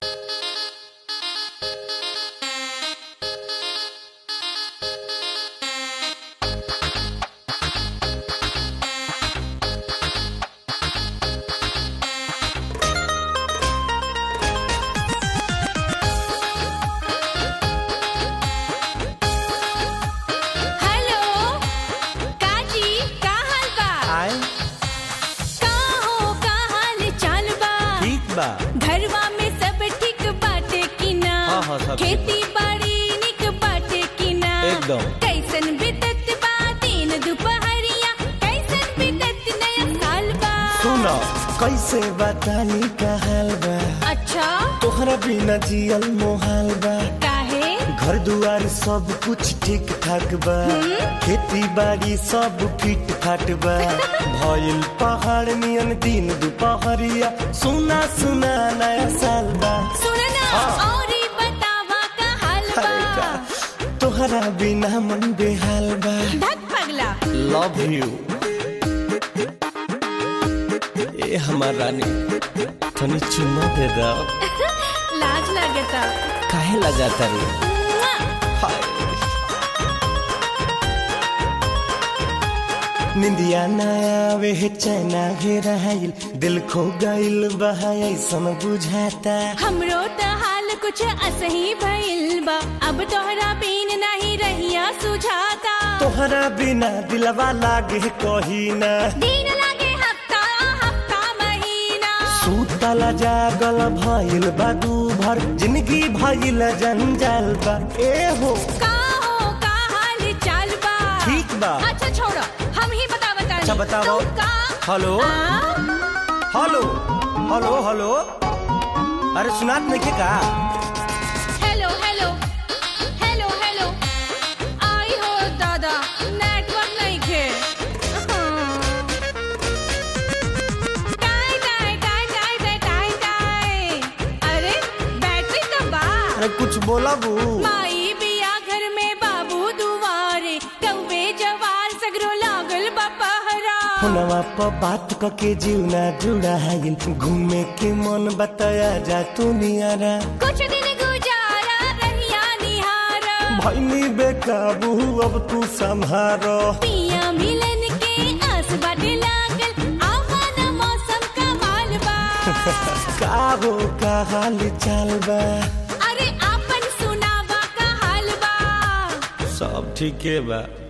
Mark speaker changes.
Speaker 1: Hello काजी का हाल बा
Speaker 2: आए
Speaker 1: का हो का हाल चाल बा
Speaker 2: ठीक बा
Speaker 1: घरवा में सब ठीक बाटे कि ना
Speaker 2: हाँ, हाँ, सब ठीक
Speaker 1: खेती बाड़ी निक बाटे कि ना
Speaker 2: एकदम।
Speaker 1: कैसन बीतत बा दिन दुपहरिया कैसन बीतत नया साल बा
Speaker 3: सुनो कैसे बतानी का हाल बा
Speaker 1: अच्छा
Speaker 3: तोहरा बिना जियल मोहाल बा
Speaker 1: काहे
Speaker 3: घर दुआर सब कुछ ठीक ठाक बा खेती बाड़ी सब फिट फाट बा भइल पहाड़ नियन दिन दुपहरिया सुना सुना नया साल बा
Speaker 1: सुनना
Speaker 3: हाँ।
Speaker 1: और बतावा का हाल
Speaker 3: अरे
Speaker 1: बा
Speaker 3: का तोहरा बिना मन बेहाल बा
Speaker 1: धक पगला
Speaker 3: लव यू ए हमार रानी तनी चुम्मा दे दो
Speaker 1: लाज लगता
Speaker 3: काहे लजाता रे
Speaker 1: मुआ।
Speaker 3: हाय निंदिया ना आवे है चैना घेराइल दिल खो गइल बहा ऐसन बुझाता
Speaker 1: हमरो त हाल कुछ असही भइल बा अब तोहरा बिन नहीं रहिया सुझाता
Speaker 3: तोहरा बिना दिलवा लागे कही ना
Speaker 1: दिन लागे हफ्ता हफ्ता महीना
Speaker 3: सूतला जागल भइल बा दू भर जिंदगी भइल जंजाल बा ए हो
Speaker 1: का हो का हाल चाल बा
Speaker 3: ठीक बा।
Speaker 1: अच्छा छोड़ो हम ही बता बता
Speaker 3: अच्छा, बताओ।
Speaker 1: का
Speaker 3: हेलो
Speaker 1: आ?
Speaker 3: हेलो हेलो हेलो अरे सुनात नहीं का
Speaker 1: हेलो हेलो हेलो हेलो आई हो दादा नेटवर्क नहीं खे टाई टाई टाई टाई टाई टाई टाई अरे बैटरी तो बा
Speaker 3: अरे कुछ बोला बू
Speaker 1: माई बिया घर में बाबू दुआरे कौवे जवार सगरो लागल बा पहरा
Speaker 3: फोनवा पर बात क के जीवना जुड़ा है घूमे के मन बताया जा तू नियारा
Speaker 1: कुछ दिन गुजारा रहिया निहारा
Speaker 3: भैनी बेकाबू अब तू संभारो
Speaker 1: पिया मिलन के आस बाटे लागल आवाना मौसम का माल बा
Speaker 3: का हो का हाल चाल बा
Speaker 1: अरे आपन सुनावा का हाल बा
Speaker 3: सब ठीके बा